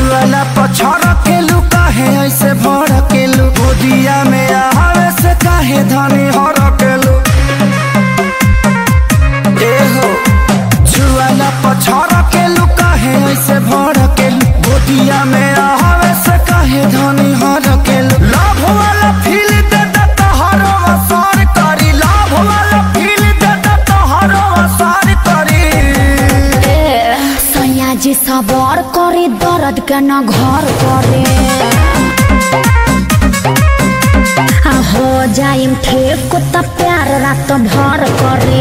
छुअला पछड़ के लू काहे ऐसे भड़ के लू गोदिया में आवे से काहे धनी हर के लू ए हो छुअला पछड़ के लू काहे ऐसे भड़ के लू गोदिया में आवे से काहे धनी हर के लू लाभ वाला फील दे दे तोहरो असर करी लाभ वाला फील दे दे तोहरो असर करी सयाजी सबर करे दर्द के न घर करे आ हो जाइम ठीक त प्यार रात भर करे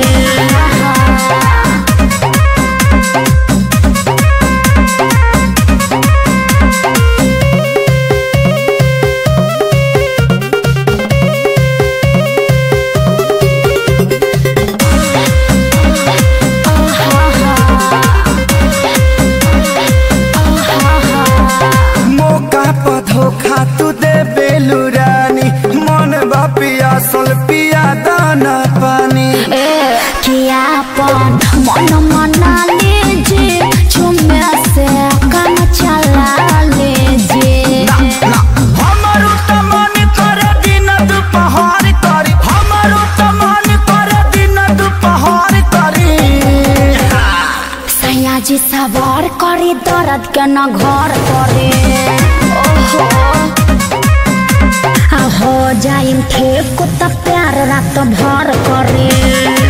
मौका पर धोखा तू दे बेलू रानी मन बा पियासल पिया दाना पानी ए कियापन मन मना लीजिए झुमे से काम चला लीजिए हमारो त मन करे दिन दुपहर करी हमारो त मन करे दिन दुपहर करी सयाजी सवार करे दर्द के न घर करे ओहो आ हो जाइम ठीक त प्यार रात भर करे